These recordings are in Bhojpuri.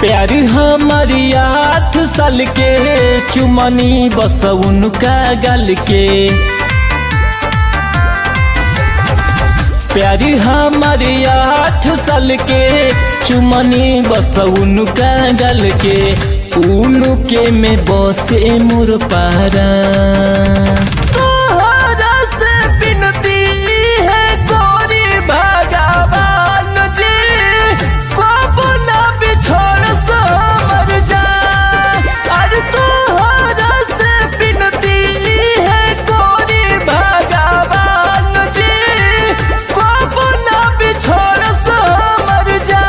प्यार हमारी आठ साल के चुमनी बस उनका गल के प्यार हमारी आठ साल के चुमनी बस उनका गल के उनके में बसे मोर पारा तोहरा से बिनती है गोरी भगवान जी कब ना बिछोड़ सो मर जा अरे तोहरा से बिनती है गोरी भगवान जी कब ना बिछोड़ सो मर जा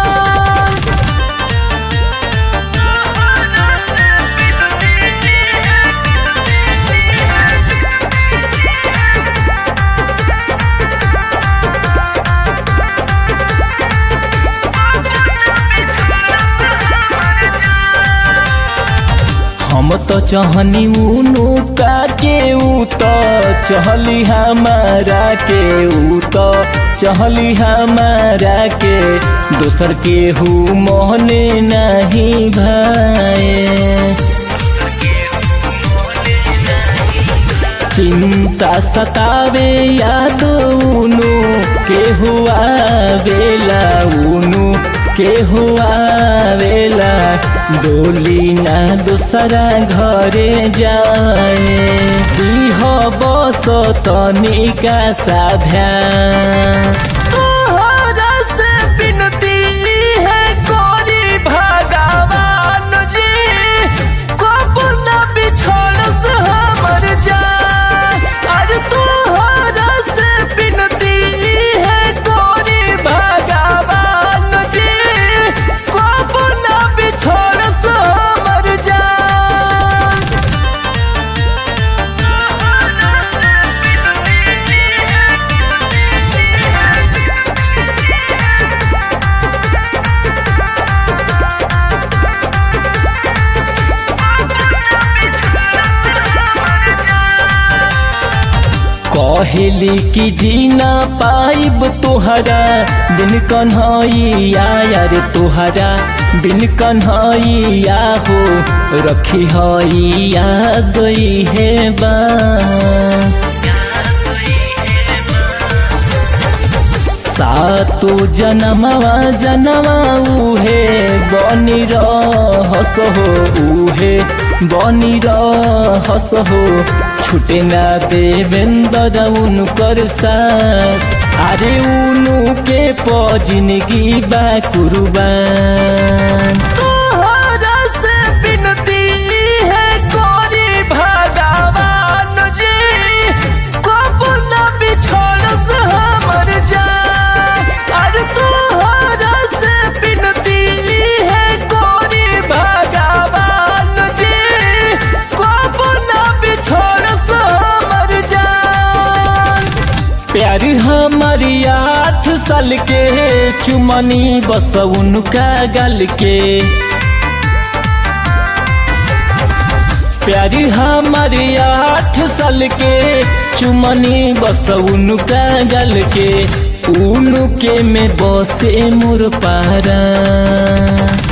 हम तो चहनी उनु का के ऊ तो चहली हमारा के ऊ तो चहली हमारा के दोसर के हु मोहने नहीं भाए चिंता सतावे याद उनु के हुआ बेला उनु के हुआ बेला डोली ना दूसरा घरे जाए दीह बस तनिका साध्या तोहरा से बिनती है गोरी भगवान जी कब ना बिछोड़ से हमर जा अरे तोहरा से बिनती है गोरी भगवान जी कब ना बिछोड़ से हमर जा कहली कि जीना पाइब तोहरा बिन कन्हैया यार तोहरा बिन कन्हैया हो रखी हैया गई है बा सातो जनमवा जनवा उहे बनी रहस हो उहे बनी रहस हो छुटे ना देवेंद्र उनकर साथ अरे उनु के प जिंदगी बा कुर्बान तोहरा से बिनती है गोरी भगवान जी कब ना बिछोड़ से हमर जा अरे तोहरा से बिनती है गोरी भगवान जी कब ना बिछोड़ से हमर जा प्यार हमारी आठ साल के चुमनी बस उनका गल के प्यार हमारी आठ साल के चुमनी बस उनका गल के उनके में बसे मोर पारा